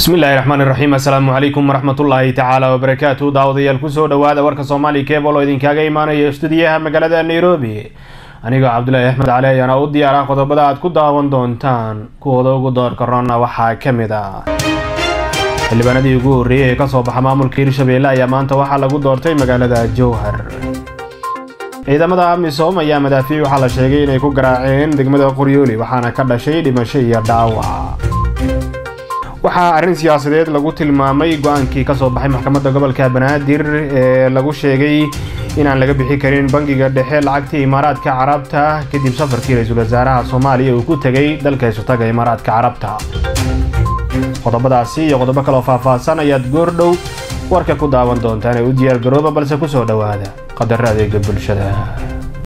bismillahi raxmaan iraxiim assalaamu calaykum waraxmatullaahi tacaala wabarakaatu daawadayaal kusoo dhowaada warka soomaaliya keebol oo idinkaaga imaanaya stuudiyaha magaalada nairobi anigoo cabdulaahi axmed cali ayaana u diyaara qodobada aad ku daawan doontaan kuwooda ugu doorka ronna waxaa ka mid ah xildhibaanadii ugu horreeyay ee kasoo baxa maamulka hirshabeelle ayaa maanta waxaa lagu doortay magaalada jowhar ciidamada amisom ayaa madaafiic waxaa la sheegay inay ku garaaceen degmada qoryooli waxaana ka dhashay dhimasho iyo dhaawac waxaa arrin siyaasadeed lagu tilmaamay go-aankii kasoo baxay maxkamadda gobolka banaadir ee lagu sheegay inaan laga bixi karin bangiga dhexe lacagtii imaaraadka carabta kadib safarkii ra-iisul wasaaraha soomaaliya uu ku tegay dalka isutaga imaaraadka carabta qodobadaasi iyo qodobo kaloo faahfaahsan ayaad goordhow warka ku daawan doontaan ee u diyaar garooba balse kusoo dhowaada qadaro adeega bulshada